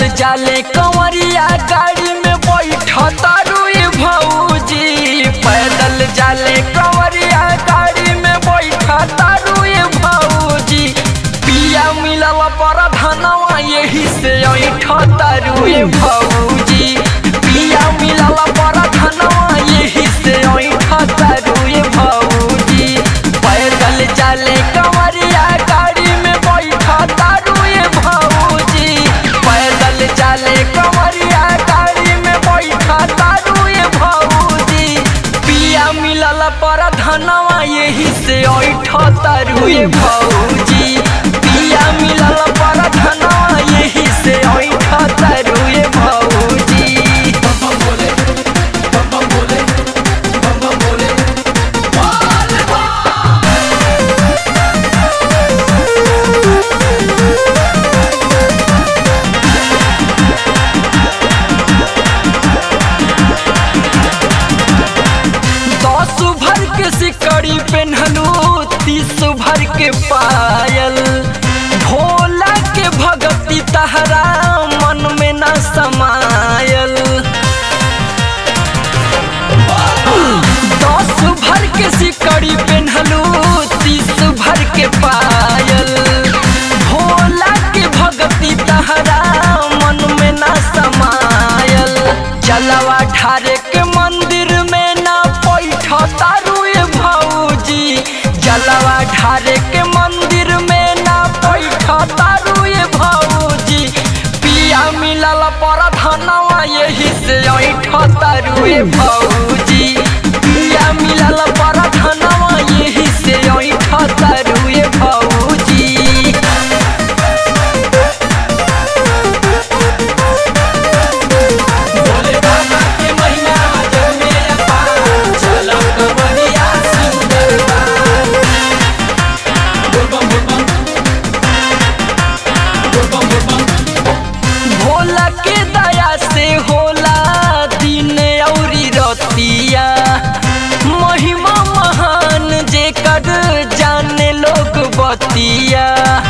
जाले कंवरिया गाड़ी में बैठता रुई भौजी पैदल जाले कंवरिया गाड़ी में बैठता रुई भौजी पिया मिलल पर धनवा यही से ऐठता रुई भौजी पिया मिलल पर धनवा यही से ऐठता रुई भौजी पैदल जाले कंवरिया गाड़ी में बैठता रुई भौजी पैदल जाले कंवरिया गाड़ी में बैठता रुई भौजी पिया मिलल पर धनवा यही से ऐठता रुई भौजी पिया मिलल पर धनवा यही से ऐठता रुई भौजी दस भर के सिकड़ी पेन्हलू तीस भर के पायल भोला के भगती तहरा मन में न समायल दस भर के सिकड़ी पेन्हलू तीस भर के पायल भोला के भगती तहरा मन में न समायल जलवा ढारे के मंदिर में न पैठता रुए भौजी जलवा ढारे के मंदिर में न पैठता रुए भौजी पिया मिलल पर धनवा यही से ऐठता रुए भौजी पिया मिलल पर धनवा यही से ऐठता रुए भौजी भोले बाबा के महिमा जग में अपार चलो कवरिया सुंदर बार भोला के दया से होला दिन औरी रतिया महिमा महान जे कर जाने लोग बतिया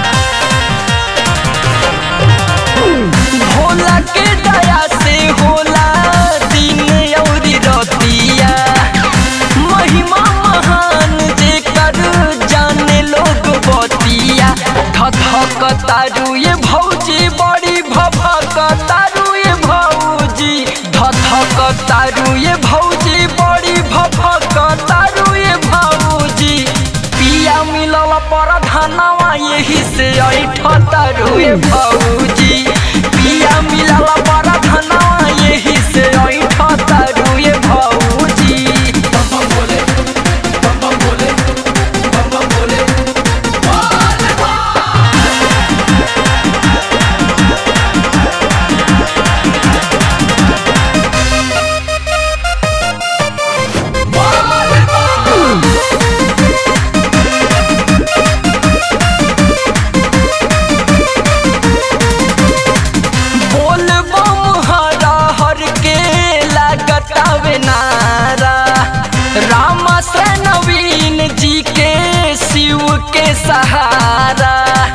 भोला के दया से होला दिन औरी रतिया महिमा महान जे कर जाने लोग बतिया धधक तारू ये भौजी बड़ी भभक तारू ये भौजी धधक तारू ये भौजी बड़ी भभक तारू ये भौजी पिया मिलल पर धनवा यही से ऐठ तारू ये भौजी पिया मिलल पर धनवा यही से ऐठ तारू ये भौजी बोल बम हरा हर के लागतावे नारा राम से नवीन जी के शिव के सहारा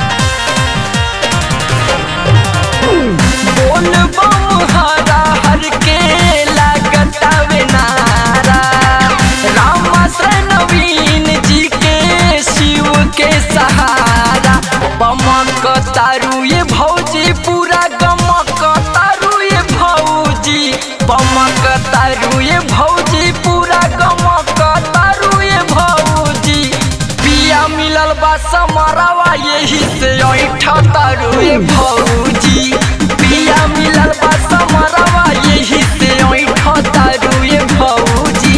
बोल बम हरा हर के लागतावे नारा राम से नवीन जी के शिव के सहारा बमक तारू ये भौजी पूरा गमक तारू ये भौजी बमक तारू ये भौजी पूरा गमक तारू ये भौजी पिया मिलल बा समरवा यही से ऐठ तारू ये भौजी पिया मिलल बा समरवा यही से ऐठ तारू ये भौजी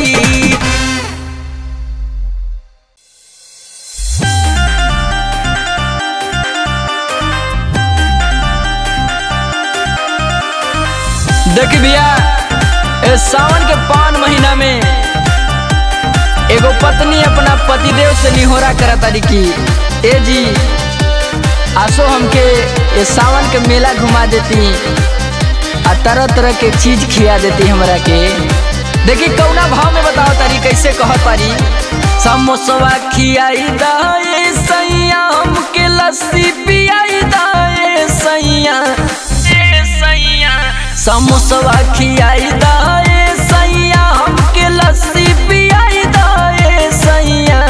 देख भैया ए सावन के पान महीना में एगो पत्नी अपना पतिदेव से निहोरा करत तारी की ए जी आसो हमके ये सावन के मेला घुमा देती आ तरह तरह के चीज खिया देती हमरा के देखी कौना भाव में बताओ तारी कैसे कहत तारी समोसवा खियाई दाए सैया हमके लस्सी पियाई दाए सैया ए सैया समोसवा खियाई दाए सैया हमके लस्सी पियाई दाए सैया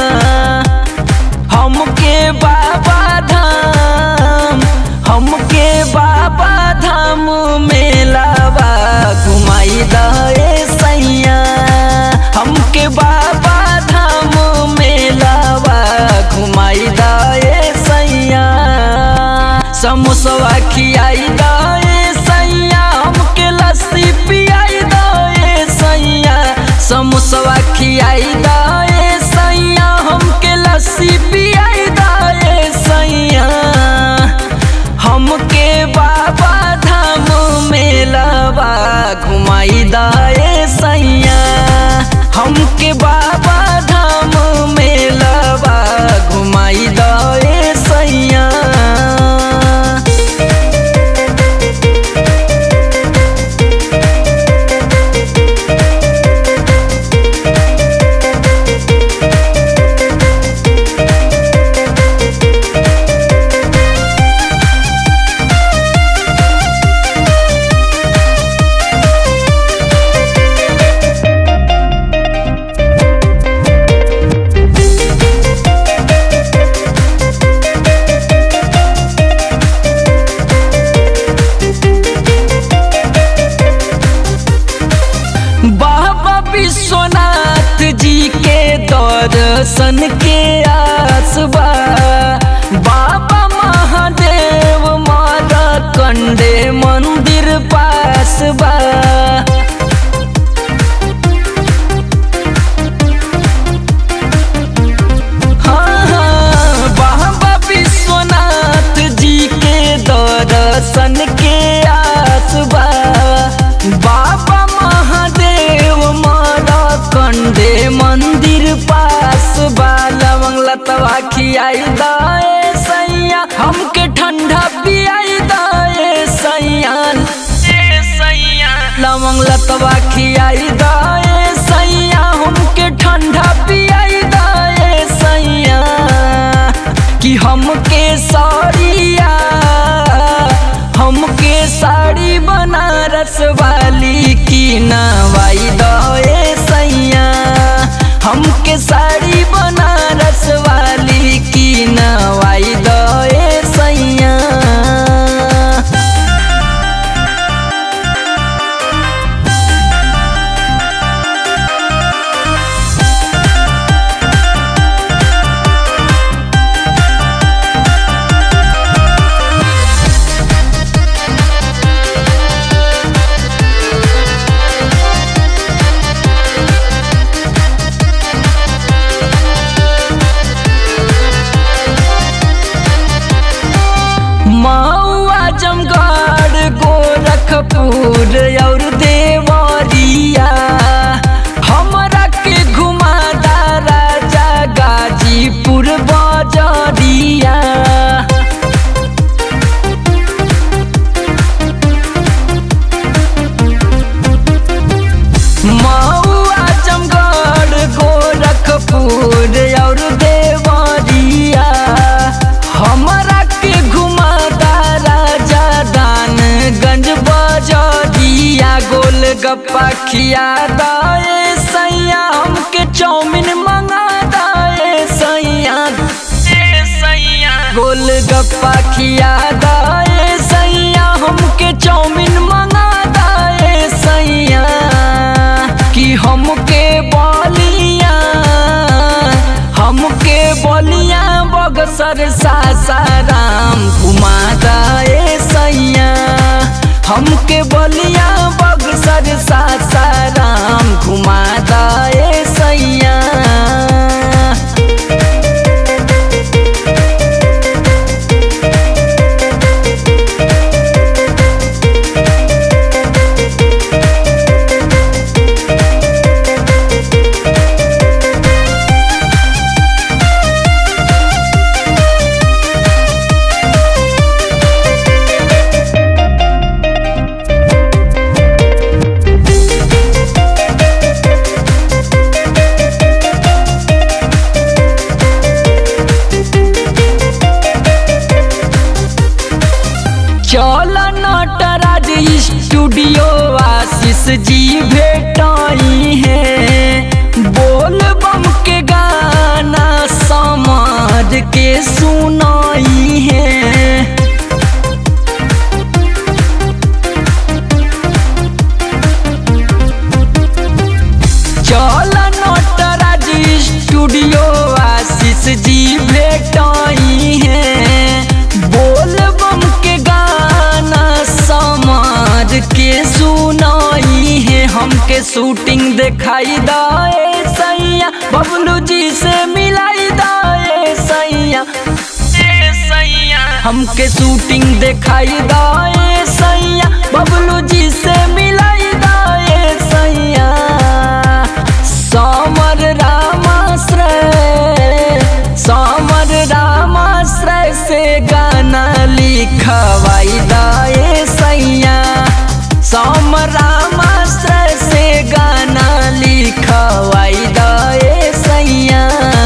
हमके बाबा धाम हमके बाबा धाम मेलावा घुमाई दाए सैया हमके बाबा धाम मेलावा घुमाई दाए सैया समोसवा खियाई दाए सैया हमके लस्सी पियाई दाए सैया समोसवा खियाई दाए सैया हमके लस्सी पियाई दाए सैया हमके बाबा धाम मेलावा घुमाई दाए सैया हमके बाबा धाम मेलावा घुमाई दाए सैया बाबा विश्वनाथ जी के दर्शन के आसबा बाबा महादेव मारा कंडे मंदिर पासबा हाँ, हाँ, बाबा विश्वनाथ जी के दर्शन के आसबा बाबा महादेव मारा कंडे मंदिर पास बा लवंग लतवा खियाई दाए सैया हमके ठंडा पियाई दाए सैया लवंग लतवा खियाई दाए सैया हमके ठंडा पियाई दाए सैया कि हमके साड़िया हमके साड़ी बनारस वाली की नवाई दए सैया हमके साड़ी बनारस वाली की नवाई दए सैया मऊआ जमगढ़ गोरखपुर और देवरिया हमरा के घुमादा राजा गाजीपुर बजरिया मऊआ जमगढ़ गोरखपुर और देवरिया हमरा के घुमादा राजा दानगंज बजरिया गोल गप्पा खिया दाए सैया हमके चाउमीन मंगा दाए सैया गोल गप्पा खिया दाए सैया हमके चाउमीन मंगा दाए सैया कि हमके बलिया हमके बलिया बगसर सासाराम घुमा दाए सैया हमके बलिया बगसर सासाराम घुमा दाए सैया हमके शूटिंग दिखाई दाए सैया बबलू जी से मिलाई दाए सैया ए सैया हमके शूटिंग दिखाई दाए सैया बबलू जी से मिलाई दाए सैया समर रामाश्रय समर रामाश्रय से गाना लिखवाई दाए सैया समर रामाश्रय से गाना लिखवाई दाए सैया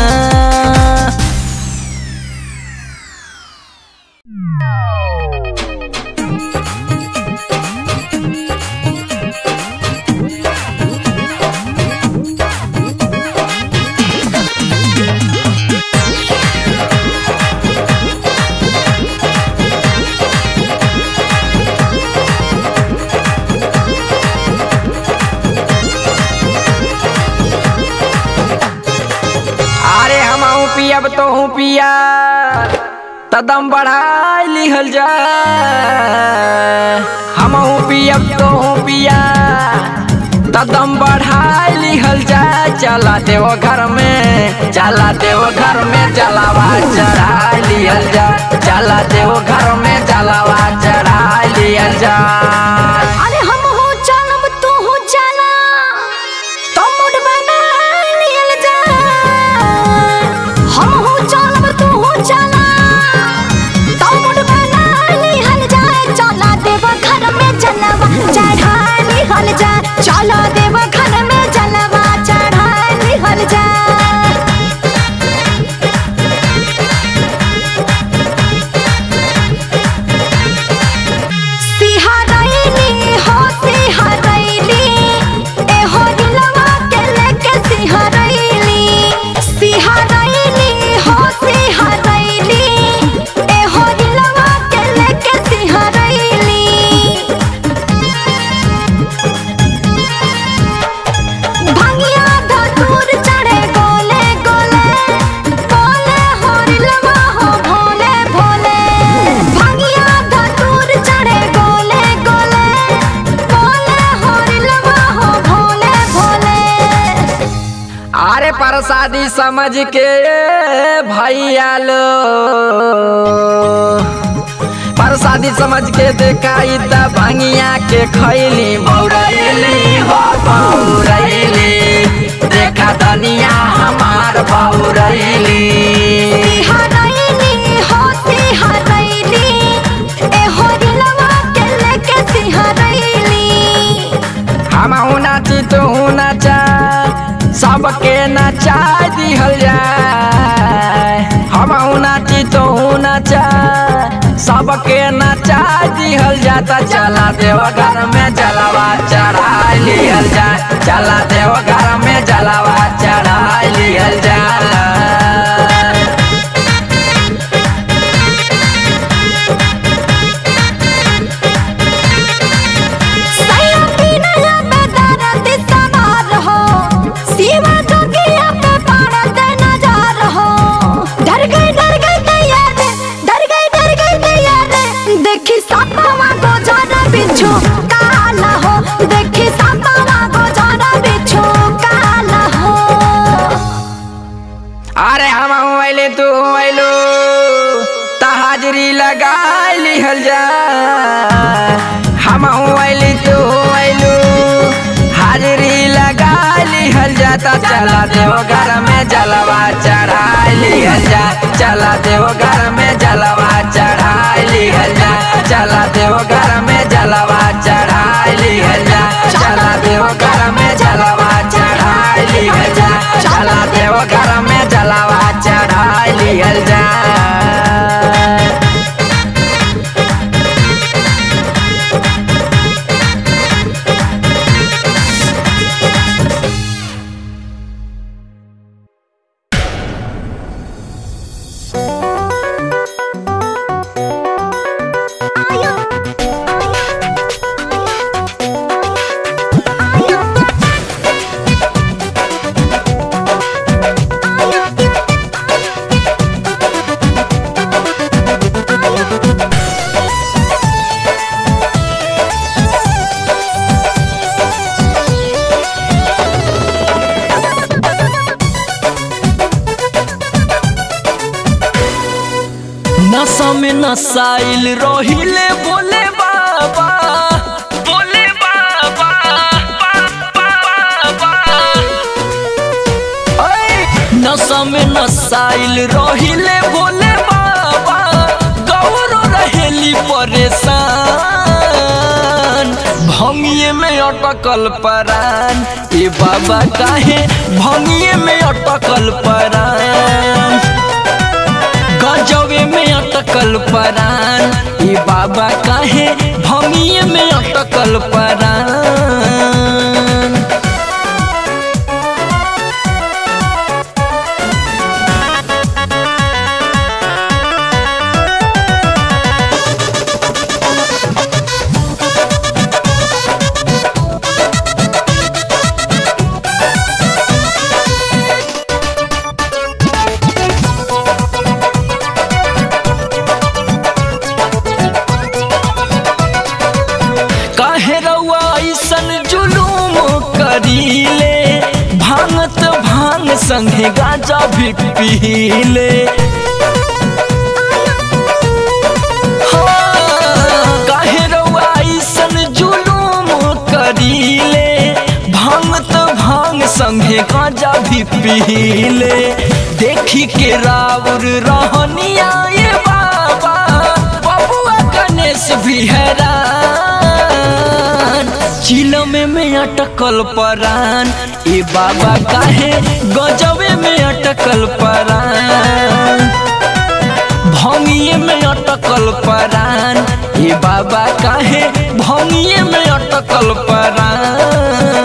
अरे हम पियब तो हूँ पिया तदम बढ़ा लिहल जा हम पियब तो हूँ पिया तदम बढ़ा लिहल जा चला देव घर में चला देव घर में जलावा चढ़ा लिहल जा चला देव घर में जलावा चढ़ा लिहल जा अरे हम हो चलम तू हो चला तो मुड बना लियल जा हम हो चलम तू हो चला तो मुड बना लियल जा चला देव घर में जलवा चढ़ा लिहल जा चला देव घर में जलवा चढ़ा लिहल जा सिहरैली हो सिहरैली ए हो दिलवा के लेके सिहरैली सिहरैली हो सिहरैली ए हो दिलवा के लेके सिहरैली भंगिया धतूर चढ़े गोले गोले गोले होरिलवा हो भोले भोले भंगिया धतूर चढ़े गोले गोले गोले होरिलवा हो भोले भोले अरे प्रसादी समझ के भैया लो प्रसादी समझ के देखाई त भंगिया के खैली बौरैली हो बौरैली देखा दनिया हमार बौरैली सिहरैली हो सिहरैली ए होरिलवा के लेके सिहरैली हम नाची तू नाचा सबके नचा दिहल जाए हम नाची तू नचा सबके नचा दिहल जाता चला देव घर में जलावा चढ़ा लिहल जा चला देव घर में जलावा चढ़ा लिहल जा सैया पीना या पे दर्द सवार हो सीमा जोगिया पे पड़त नजर हो डर गई डर गई तैयार रे डर गई डर गई तैयार रे देखी सपवा को जाना बिच्छू काला हो देखी सपवा को जाना बिच्छू काला हो अरे हम अइले तू अइलू त हाजरी लगा लिहल जा हम अइली तू अइलू हाजरी लगा लिहल जा त चला देव घर में जलवा चढ़ा लिहल जा चला देव घर में जलवा चढ़ा लिहल जा चला देव घर में जलवा चढ़ा लिहल जा चला देव घर में जलवा चढ़ा लिहल जा चला देव घर में जलवा चढ़ा लिहल जा आयो नशा में नसाइल रहिले बोले बाबा बोले बाबा बाबा ऐ, नशा में नसाइल रहिले बोले बाबा गौरो रहेली परेशान भंगिए में अटकल परान ए बाबा काहे भंगिए में अटकल परान गजबे में अटकल परान ए बाबा काहे भंगिए में अटकल परान काहे रउआ ऐसन जुलूम करीले भांगत भांग संगे गाजा भी पीले हाँ, काहे रउआ ऐसन जुलूम करीले भांगत भांग संगे गाजा भी पीले देखी के राउर रहनिया ये बाबा बबुआ गणेश भी हैरान चिलम में अटकल परान ए बाबा काहे गजबे में अटकल परान भंगिए में अटकल परान ए बाबा काहे भंगिए में अटकल परान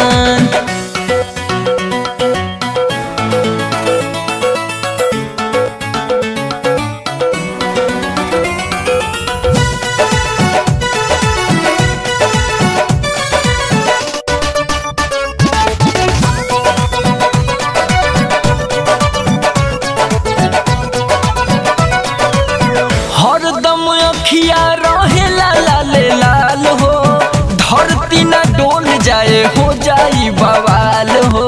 हरदम अखिया रहे लाल लाल हो धरती न डोल जाए हो जाई बवाल हो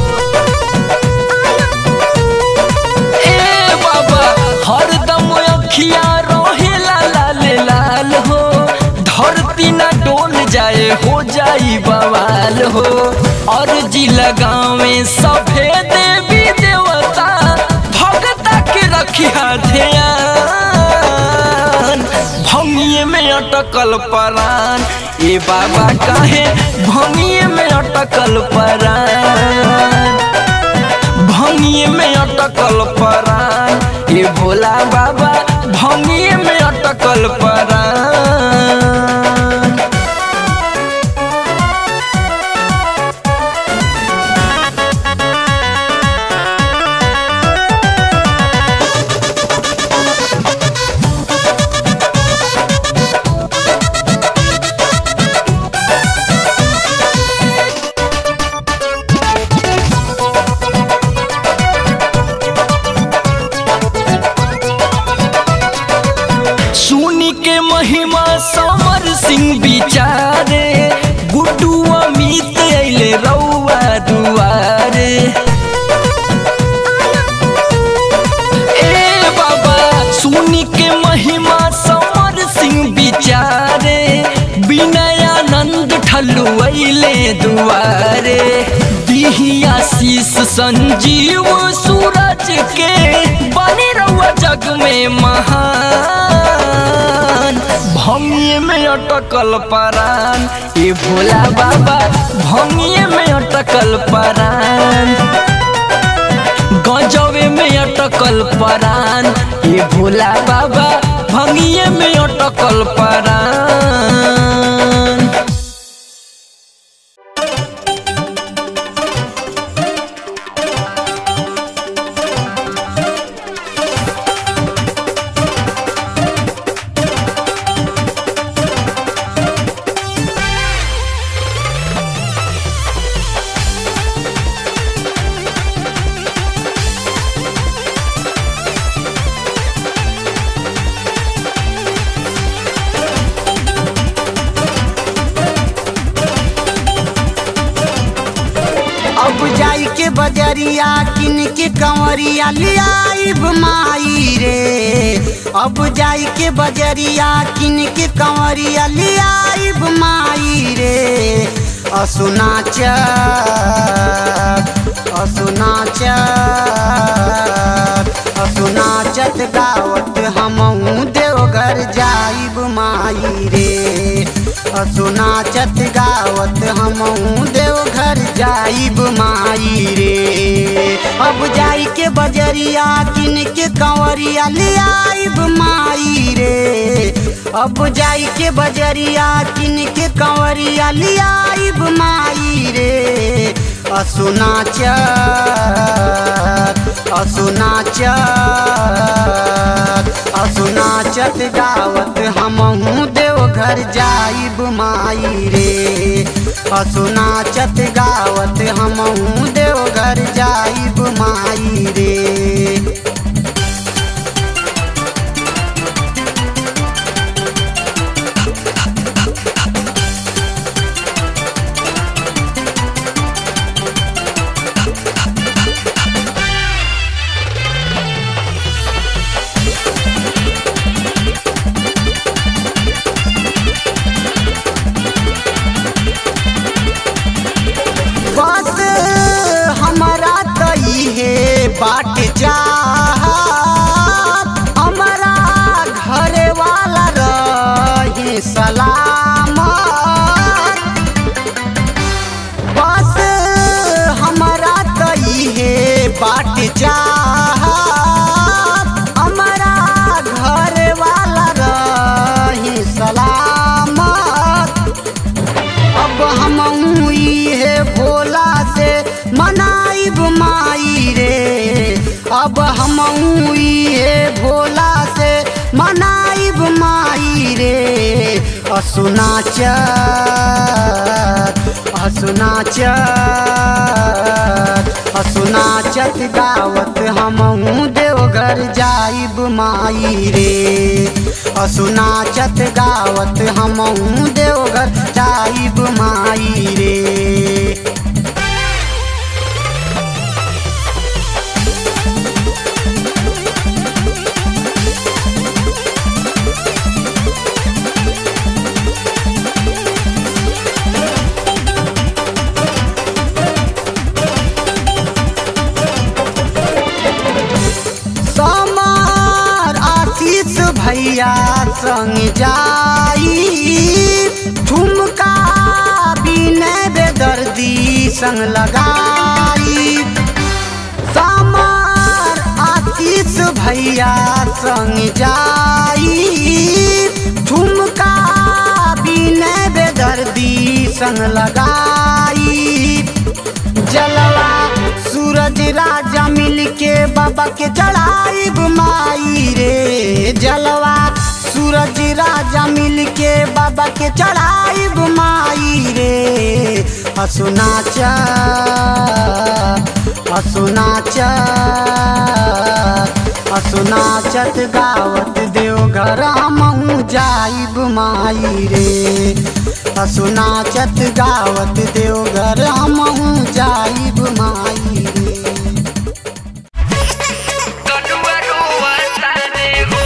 ए बाबा हरदम अखिया रहे लाल लाल हो धरती न डोल जाए हो जाई बवाल हो और जी लगावे सभे देवी देवता भगता के रखिया ध्यान भंगिए में अटकल परान ए बाबा काहे भंगिए में अटकल परान भंगिए में अटकल परान ए भोला बाबा भंगिए में अटकल परान सुनी के महिमा समर सिंह बिचारे गुड्डू अमित अइले रउआ दुआरे ए बाबा सुनी के महिमा समर सिंह बिचारे विनयानंद ठल्लू अइले दुआरे दिहिया शीस संजीव सूरज के बने रहुआ जग में महान भंगिए में अटकल परान ए भोला बाबा भंगिए में अटकल परान गजबे में अटकल परान ए भोला बाबा भंगिए में अटकल परान बजरिया किन के कंवरिया लियाइब माई रे अब जाई के बजरिया किन के कंवरिया लियाइब माई रे असुनाच असुनाच असुनाचत गावत हमहू देवघर जाइब माई रे असुनाचत गावत हमहू देवघर जाइब माई रे अब जाई के बजरिया किन के कंवरिया ले आइब माई रे अब जाई के बजरिया किन के कंवरिया ले आइब माई रे असुनाच असुनाच असुनाचत गावत हमहू देवघर जाइब माई रे असुनाचत गावत हमहू देवघर जाइब माई रे बस हमारा तई है बाट चाहत हमारा घरे वाला रहे सलामत बस हमारा तई है बाट चाहत हमारा घरे वाला रहे सलामत अब हम है भोला से मनाइब माई रे अब हम है भोला से मनाइब माई रे असुनाच असुनाच असुनाचत गावत हमहू देवघर जाइब माई रे असुनाचत गावत हमहू देवघर जाइब माई रे समार आशीष भैया संग जाई ठुमका बिने बेदर्दी संग लगाई समार आशीष भैया संग जाई ठुमका बिने बेदर्दी संग लगाई जलवा सूरज राजा मिल के बाबा के चढ़ाइब माई रे जलवा सूरज राजा मिल के बाबा के चढ़ाइब माई रे हसुनाच हसुनाच हसुनाचत गावत देवघर हमहू जाइब माई रे हसुनाचत गावत देवघर हमहू जाइब माई रे कनुआ रोवा सारे हो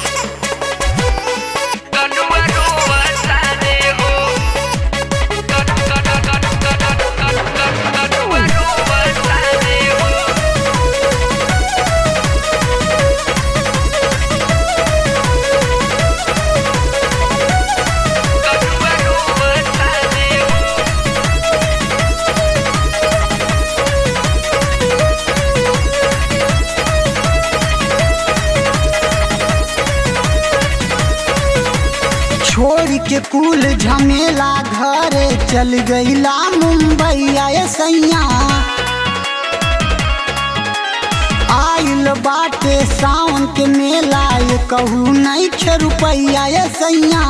कनुआ रोवा सारे हो कन कन कन कन कन कन कनुआ रोवा सारे हो कनुआ रोवा सारे हो छोड़ के कुल झमेला घरे चल गईला मुंबई आए सैया आइल बाटे सावन के मेला ये कहू नहीं खे रुपैया ये सैया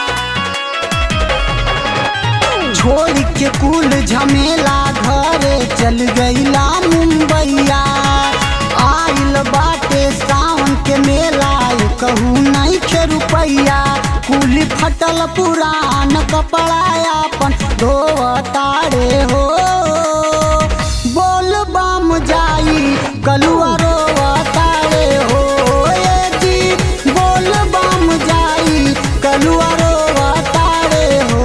छोड़ के कुल झमेला घरे चल गईला मुंबईया आइल बाटे सावन के मेला ये कहू नहीं खे रुपैया कुली फटल पुरान कपड़ा अपन धोतारे हो बोल बम जाई कलुआ रोवा तारे हो ए जी बोल बम जाई कलुआ रोवा तारे हो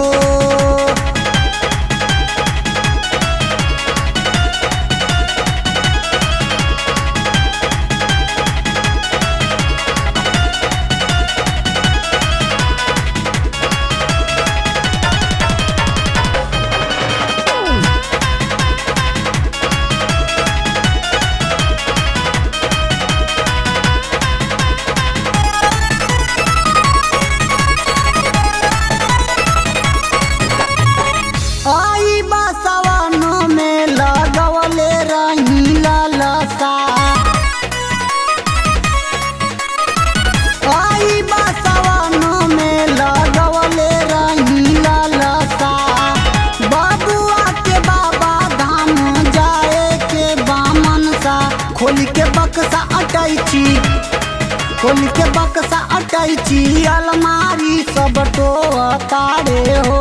आई बसवन में लगवले रही ललसा आई बसवन में लगवले रही ललसा बबुआ के बाबा धाम जाए के बामन सा खोल के बक्सा अटैची खोल के बक्सा अटैची अलमारी सब तो तारे हो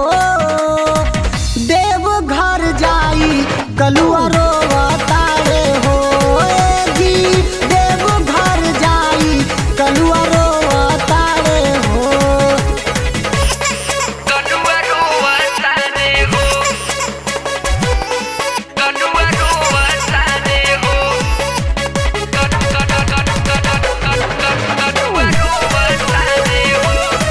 देव घर जाई कलुआ रोवा तारे हो ए जी देव घर जाई कलुआ रोवा तारे हो कनुआ रोवा तारे हो कनुआ रोवा तारे हो कनु कनु कनु कनु कनु कनु कनुआ रोवा तारे हो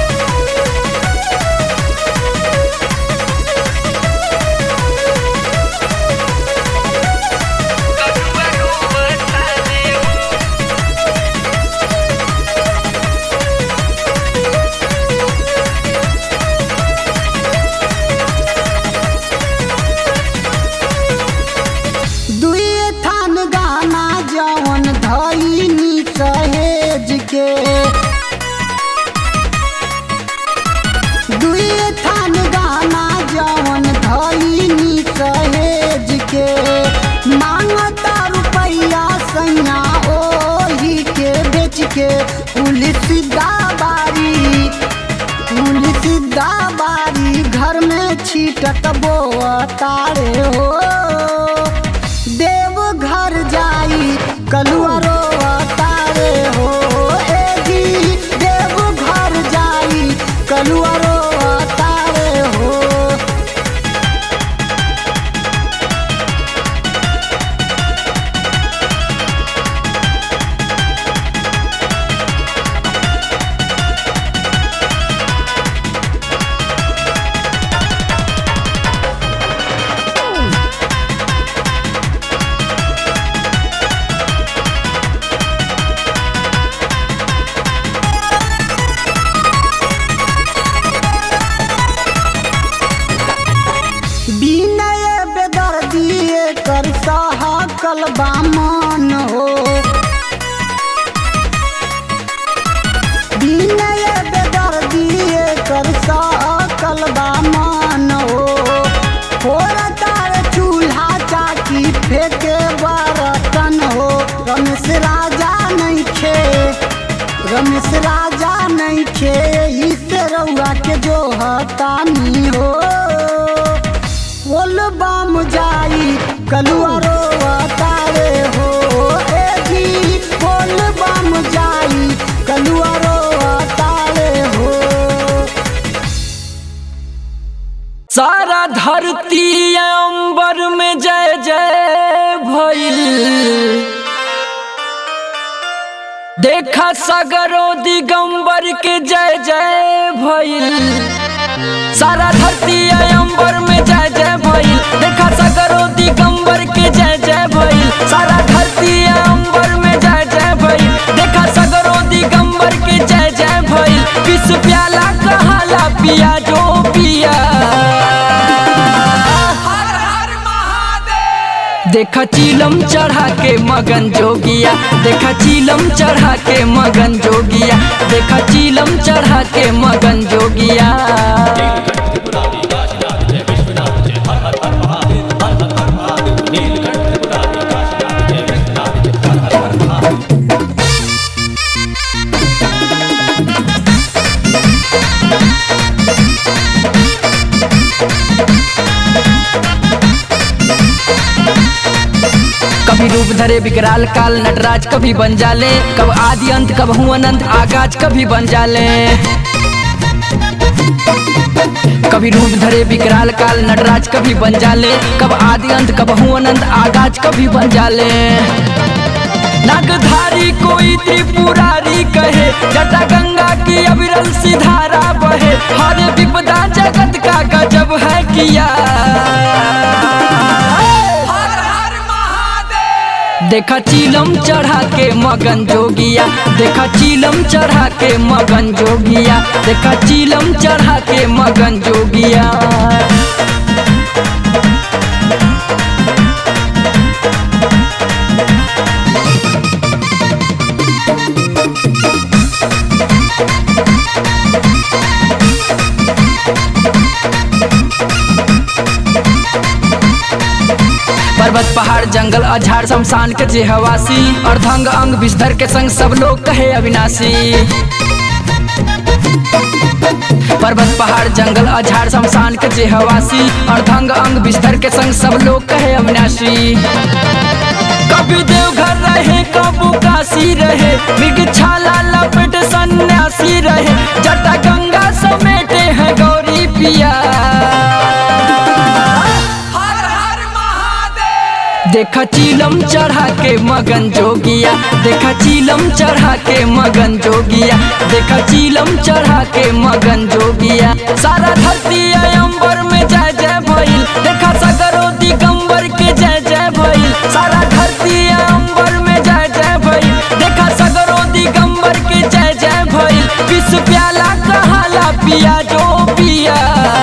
कनुआ रोवा तारे हो दुए थान गाना जवन धैनी सहेज के दुए थान गाना जवन धैनी सहेज के मांगता रुपैया सैया ओही के बेच के पुलिस दाबारी पुलिस दाबारी घर में छीटत बो तारे हो देव घर जाई कलुआ रोवा तारे हो ए जी देव घर जाई कलुआ रोवा तारे हो विनय बेदर्दी कर सहकल बामन हो विनय बेदर्दी कर सहकल बामन हो फोड़ तार चूल्हा चाकी फेंके बर्तन हो रमेश राजा नहीं खे रमेश राजा नहीं खे इस रउआ के जो हतानी हो बोल बम जाई कलुआ रोवा तारे हो ए जी बोल बम जाई कलुआ रोवा तारे हो सारा धरती अंबर में जय जय भइल देखा सगरो दिगंबर के जय जय भइल सारा धरती अंबर में जय जय भइल देखा सगरो दिगंबर के जय जय भइल सारा धरती अंबर में जय जय भइल देखा सगरो दिगंबर के जय जय भइल विश्व प्याला कहाला पिया जो पिया देखा चीलम चढ़ा के मगन जोगिया देखा चीलम चढ़ा के मगन जोगिया देखा चीलम चढ़ा के मगन जोगिया कभी रूप धरे विकराल काल नटराज कभी बन जाले कब आदि अंत कब हूँ अनंत आगाज कभी बन जाले कभी रूप धरे विकराल काल नटराज कभी बन जाले कब आदि अंत कब हूँ अनंत आगाज कभी बन जाले नागधारी कोई त्रिपुरारी कहे जटा गंगा की अविरल सी धारा बहे हर विपदा जगत का गजब है किया देखा चीलम चढ़ा के मगन जोगिया देखा चीलम चढ़ा के मगन जोगिया देखा चीलम चढ़ा के मगन जोगिया पर्वत पहाड़ जंगल अझाड़ शमशान के जे हवासी अर्धंग अंग विषधर के संग सब लोग कहे अविनाशी पर्वत पहाड़ जंगल अझाड़ शमशान के जे हवासी अर्धंग अंग विषधर के संग सब लोग कहे अविनाशी कभी देवघर रहे कबू काशी रहे मृग छाला लपेट सन्यासी रहे जटा गंगा समेटे हैं गौरी पिया देखा चीलम चढ़ा के मगन जोगिया देखा चीलम चढ़ा के मगन जोगिया देखा चीलम चढ़ा के मगन जोगिया सारा धरती अंबर में जय जय भइल देखा सगरो दिगंबर के जय जय भइल सारा धरती अंबर में जय जय भइल देखा सगरो दिगंबर के जय जय भइल विष प्याला कहाला पिया जो पिया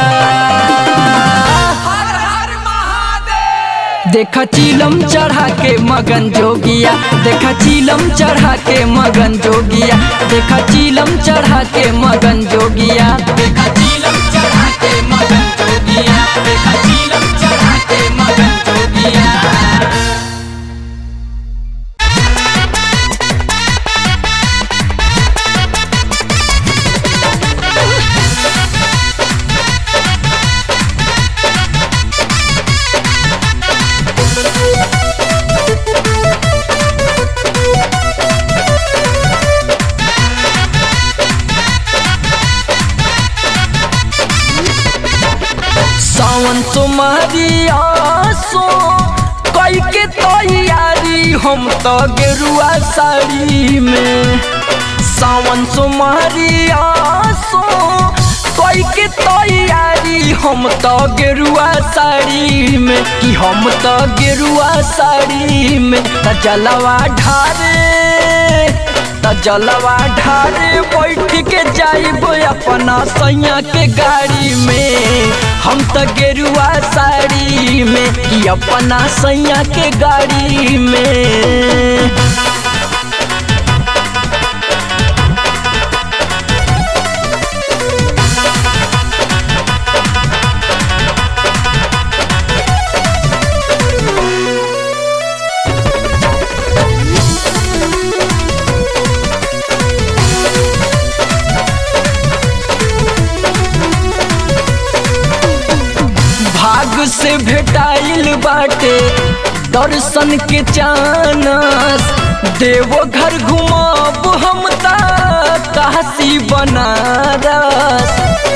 देखा चीलम चढ़ा के मगन जोगिया देखा चीलम चढ़ा के मगन जोगिया देखा चीलम चढ़ा के मगन जोगिया देखा चीलम चढ़ा के मगन जोगिया देखा चीलम चढ़ा के मगन जोगिया सावन तुम्हारी आसो कई के तैयारी हम तो गेरुआ साड़ी में सावन तुम्हारी आसो कई के तैयारी हम तो गेरुआ साड़ी में कि हम तो गेरुआ साड़ी में त जलवा ढारे त जलवा ढारे बैठ के जाइब अपना सैया के गाड़ी में हम त गेरुआ साड़ी में कि अपना सैया के गाड़ी में भाग से भेटाइल बाटे दर्शन के चानस देवो घर घुमाब हम ता काशी बनारस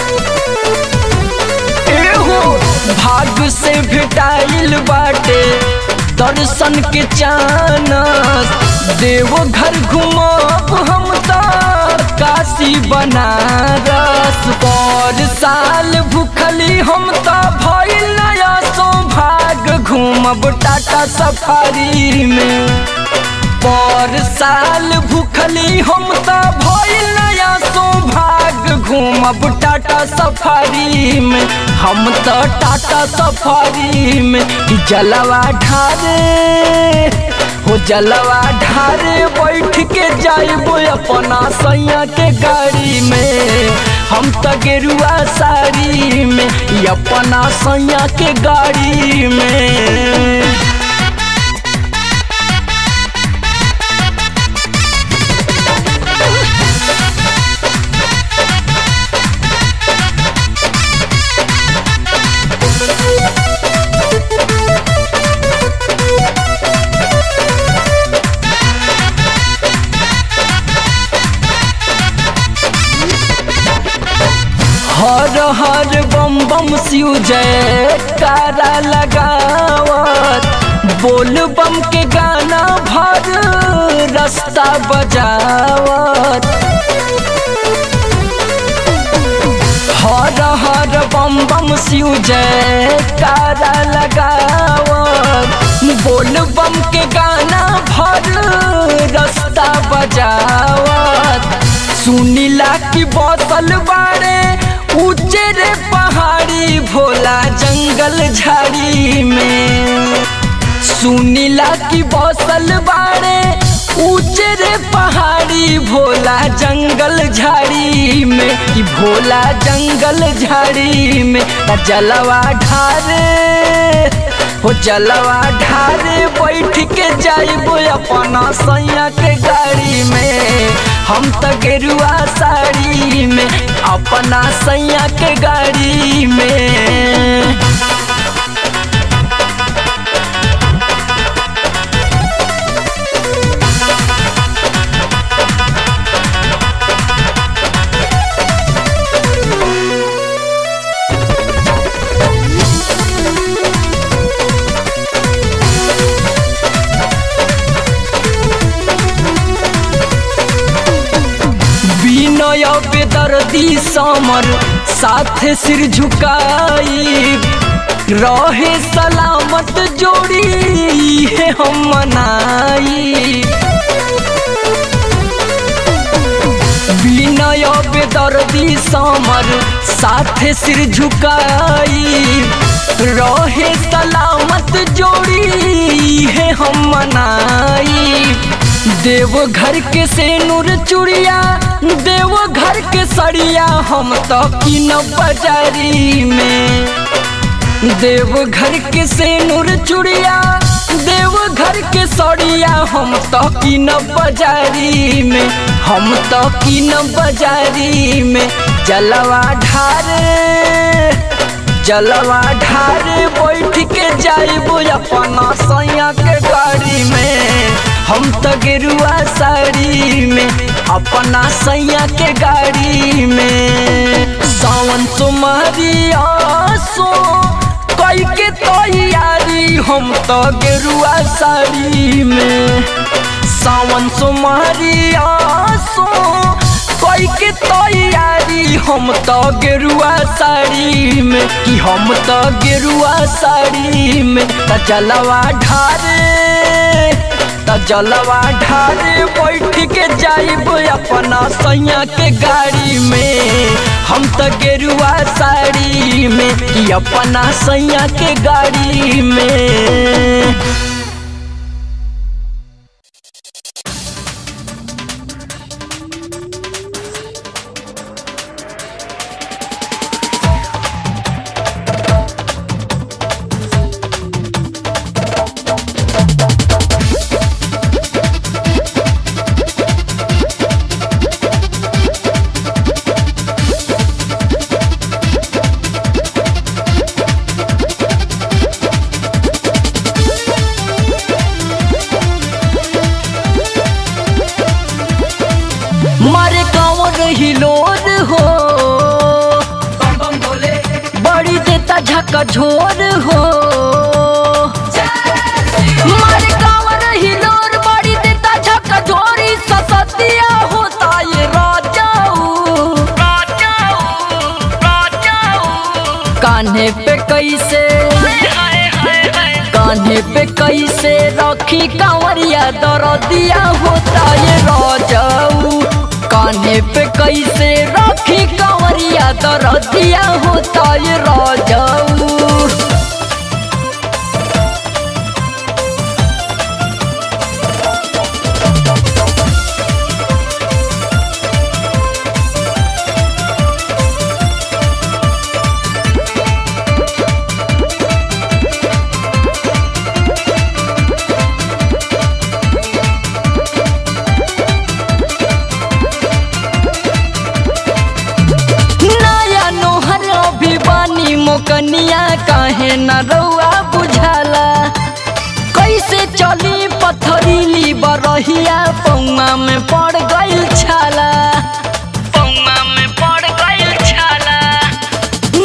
एहो भाग से भेटाइल बाटे दर्शन के चानस देवो घर घुमाब हम ता काशी बनारस पर साल भूखली हम ता भइल नया सौभाग घूमब टाटा सफारी में पर साल भूखली हम ता भइल नया सौभाग घूमब टाटा सफारी में हम तो टाटा सफारी में कि जलवा ढारे हो जलवा ढारे बैठ के जाइब अपना सैया के गाड़ी में हम तो गेरुआ साड़ी में ई अपना सैया के गाड़ी में हर बम बम शिव जय कारा लगावत बोल बम के गाना भर रास्ता बजावत हर हर बम बम शिव जय कारा लगावत बोल बम के गाना भर रास्ता बजावत सुनीला की बोतल बाड़े ऊंचे रे पहाड़ी भोला जंगल झाड़ी में सुनीला की बौसल बाड़े ऊंचे रे पहाड़ी भोला जंगल झाड़ी में कि भोला जंगल झाड़ी में न जलवा ढारे हो जलवा ढारे बैठ के जाइबो अपना सैया के गाड़ी में हम तो गेरुआ साड़ी में अपना सैया के गाड़ी में विनय बेदर्दी समर साथ सिर झुकाई रहे सलामत जोड़ी है हम मनाई विनय बेदर्दी समर साथ सिर झुकाई रहे सलामत जोड़ी है हम मनाई देव घर के से नूर चुड़िया देव घर के सड़िया हम तो किन बाजारी में देव घर के से नूर चुड़िया देव घर के सड़िया हम तो किन बाजारी में हम तो किन बाजारी में जलवा ढारे जलवा ढारे बैठ के जाइबो अपना सैया के गाड़ी में हम तो गेरुआ साड़ी में अपना सैया के गाड़ी में सावन तुम्हारी आसो कई के तैयारी हम तो गेरुआ साड़ी में सावन तुम्हारी आसो कई के तैयारी हम तो गेरुआ साड़ी में कि हम तो गेरुआ साड़ी में त जलवा ढारे त जलवा ढारे बैठ के जाइब अपना सैया के गाड़ी में हम तो गेरुआ साड़ी में कि अपना सैया के गाड़ी में मारे कांवर हिलोर हो बड़ी देता झका झोर हो मारे कांवर हिलोर बड़ी देता झका झोरी ससतिया होता ये राजाऊ कान्हे पे कैसे कान्हे पे कैसे रखी कांवरिया दरदिया होता ये राजाऊ कान्हे पे कैसे रखी कांवरिया दरदिया होता ये राजाऊ नया नोहर अभिवानी मोकनिया काहे न रउआ बुझाला कैसे चली पथरीली बरहिया पौमा में पड़ गइल छाला पौमा में पड़ गइल छाला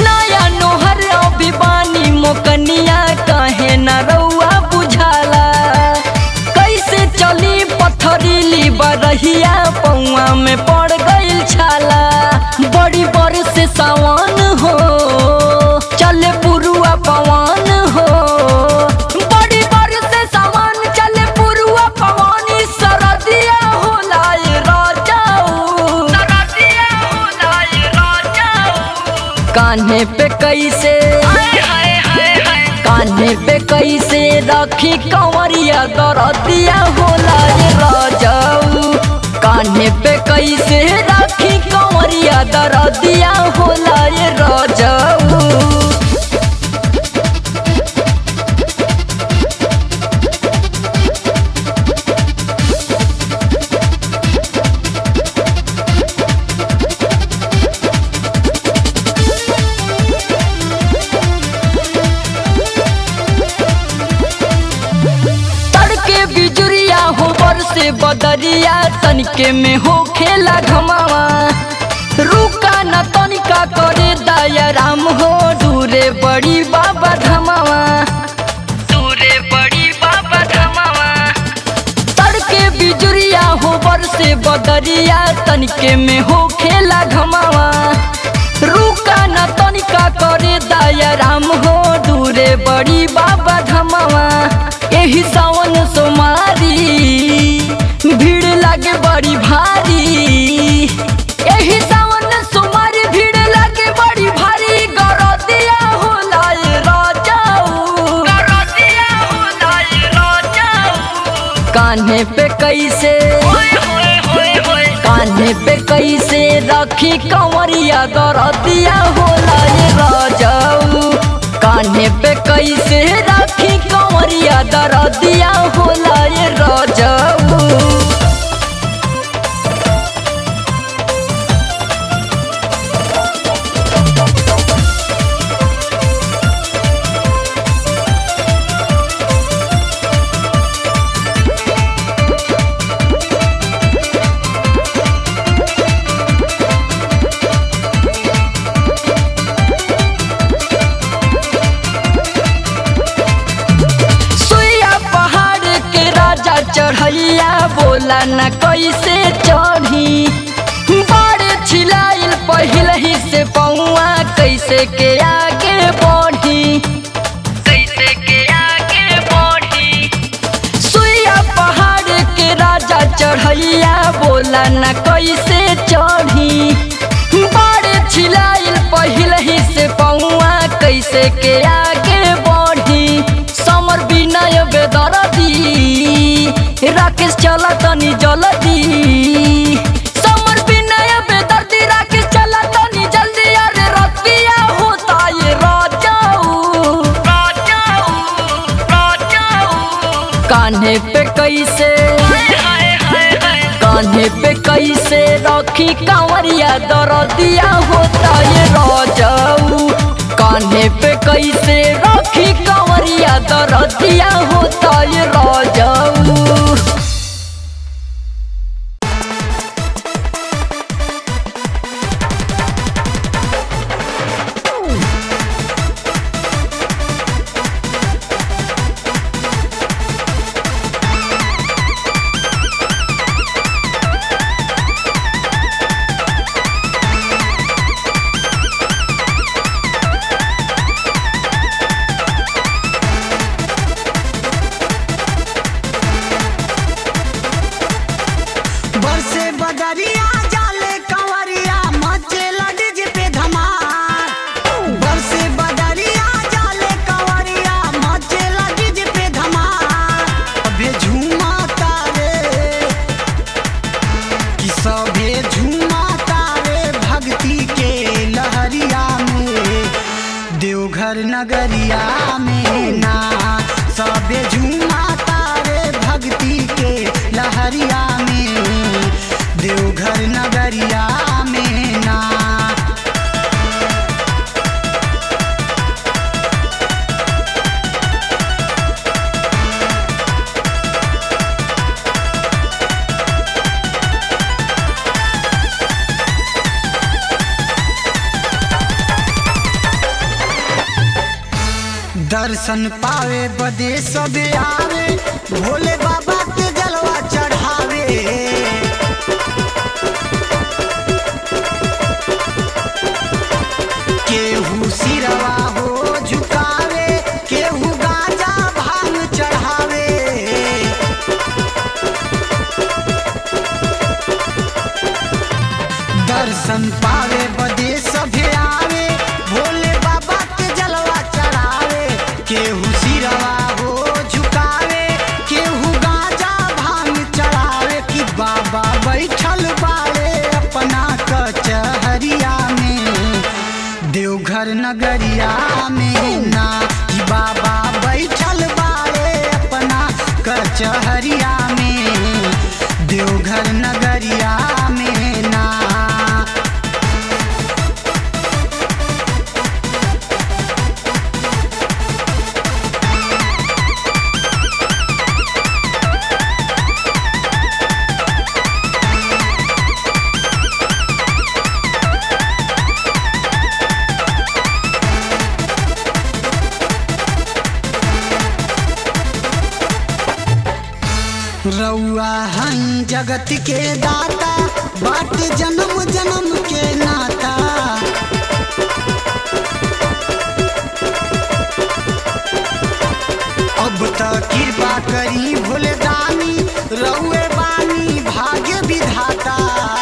पथरीली बरहिया पौआ में पड़ गइल छाला बड़ी बर से सावन हो चले पुरुआ पवन हो बड़ी बर से सावन चले पुरुआ पवन ई सरदिया होला ए राजाऊ सरदिया होला ए राजाऊ कान्हे पे कैसे कान्हे पे कैसे रखी कंवरिया दरदिया होला रे राजाऊ कान्हे पे कैसे रखी कंवरिया दरदिया होला रे राजाऊ तड़के बिजुरिया हो से बदरिया तनिके में हो खेला घमावा रुका न तनिका करे दया राम हो दूरे बड़ी बाबा धमावा दूरे बड़ी बाबा धमावा तड़के बिजुरिया हो से बदरिया तनिके में हो खेला घमावा रुका न तनिका करे दया राम हो दूरे बड़ी बाबा धमावा एही सावन सोमारी भीड़ लागे बड़ी भारी एही सावन सोमारी भीड़ लागे बड़ी भारी गरदिया होला ए राजाऊ गरदिया होला ए राजाऊ कान्हे पे कैसे कान्हे पे कैसे रखी कंवरिया दरदिया होला ये राजाऊ कान्हे पे कैसे रखी कंवरिया दरदिया होला ये राजाऊ सुइया पहाड़ के राजा चढ़ैया बोला न कैसे चढ़ी बड़े छिलाइल पहिल ही से पौआ कैसे के आगे बढ़ी कैसे के आगे बढ़ी सुइया पहाड़ के राजा चढ़ैया बोला न कैसे चढ़ी बड़े छिलाइल पहिल ही से पौआ कैसे के आगे बढ़ी समर विनय बेदरदी राकेश चला तनी जल्दी समर विनय बेदर्दी राकेश चला तनी जल्दी अरे रतिया होता ये राजाऊ राजाऊ राजाऊ कान्हे पे कैसे कान्हे पे कैसे रखी कांवरिया दरदिया होता ये राजाऊ कान्हे पे कैसे रखी कांवरिया दरदिया होता ये राजाऊ बरसे बदरिया जाले कंवरिया मचे लडिज पे धमार बरसे बदरिया जाले कंवरिया मचे लडिज पे धमार अबे झूमा तारे कि सभे झूमा तारे भक्ति के लहरिया में देवघर नगरिया में ना सबे झूमा तारे भक्ति के लहरिया में देवघर नगरिया में ना दर्शन पावे बदे सबे आवे भोले बाबा के जलवा चढ़ावे दर्शन पावे बदे सभे आवे भोले बाबा के जलवा चढ़ावे केहू सिरवा हो झुकावे केहू गाजा भांग चढ़ावे कि बाबा बैठल बाड़े अपना कचहरिया में देवघर नगरिया में ना कि बाबा बैठल बाड़े अपना कचहरिया में देवघर नगरिया में ना रउआ हई जगत के दाता बाट जन्म जन्म के नाता अब त कृपा करी भोले दानी रउए बानी भाग्य विधाता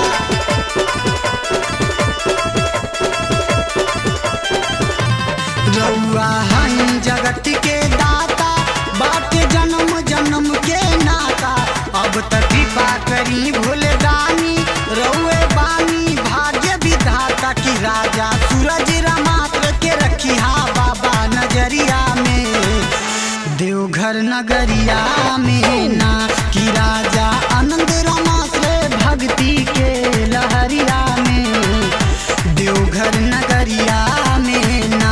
रउआ हई जगत के दाता बाट जन्म जन्म के नाता अब त कृपा करी भोले दानी रउए बानी भाग्य विधाता की राजा सूरज रामात्र के रखी हा बाबा नजरिया में देवघर नगरिया में ना कि राजा आनंद रमाश्रय भक्ति के लहरिया में देवघर नगरिया में ना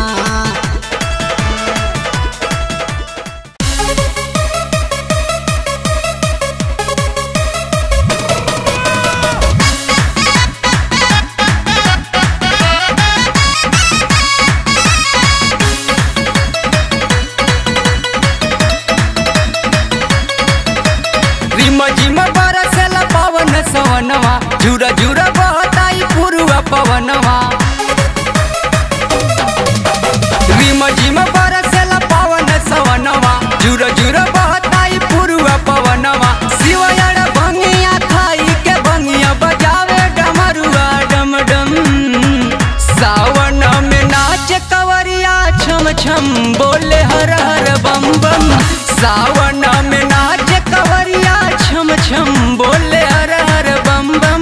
रिम झिम बरसेला पवन सवनवा झुरा झुरा बहताई पुरुआ पवनवा रिम झिम बरसेला पवन सवनवा झुरा झुरा बहताई पुरुआ पवनवा शिवयड़ भंगिया खाई के भंगिया बजावे डमरुआ डम डम सावन में नाच कवरिया छम छम बोले हर हर बम बम सावन में नाच कवरिया छम छम बोले हर हर बम बम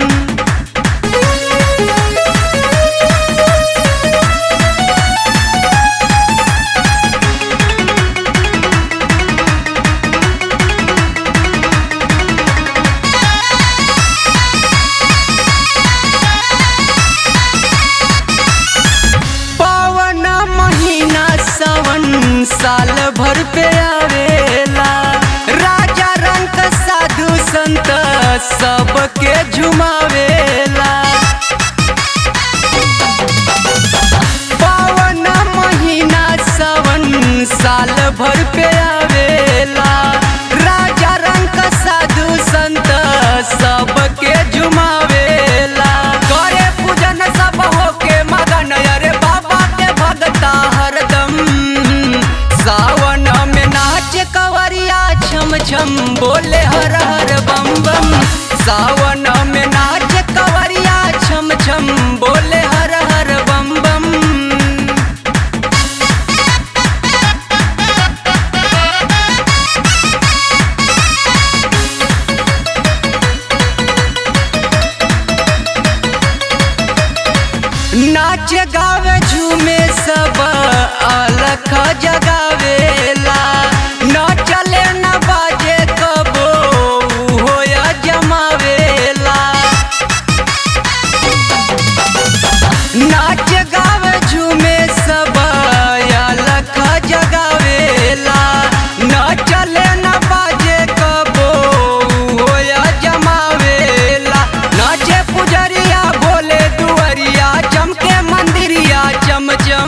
पावन महीना सावन साल भर पे आवेला राजा रंग साधु संत सबके झुमावेला पावन महीना सावन साल भर पे आवेला राजा रंग साधु संत सबके झुमावेला करे पूजन सब होके मगन अरे बाबा के भगता हरदम सावन में नाच कवरिया छम छम बोले हर हर बम बम सावन में नाच कवरिया छम छम बोले हर हर बम बम नाच गावे झूमे सब अलख जगावेला न चले न बाजे कबो होया जमावेला नाच गावे झूमे सब अलख जगावेला न चले न बाजे कबो होया जमावेला नाचे पुजरिया भोले दुअरिया चमके मंदिरिया चम चम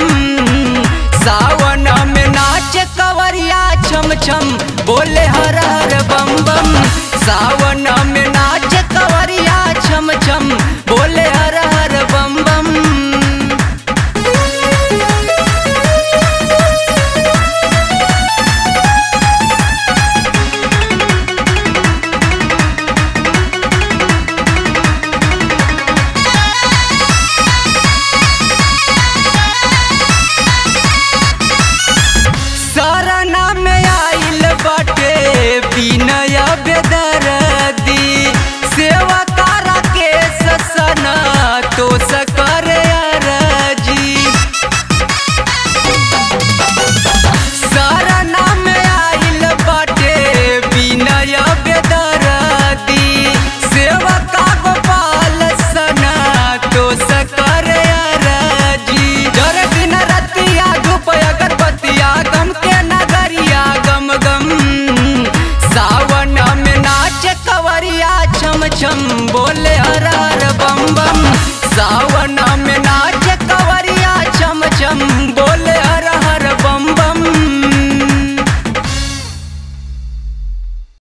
छम बोले हर हर बम बम सावन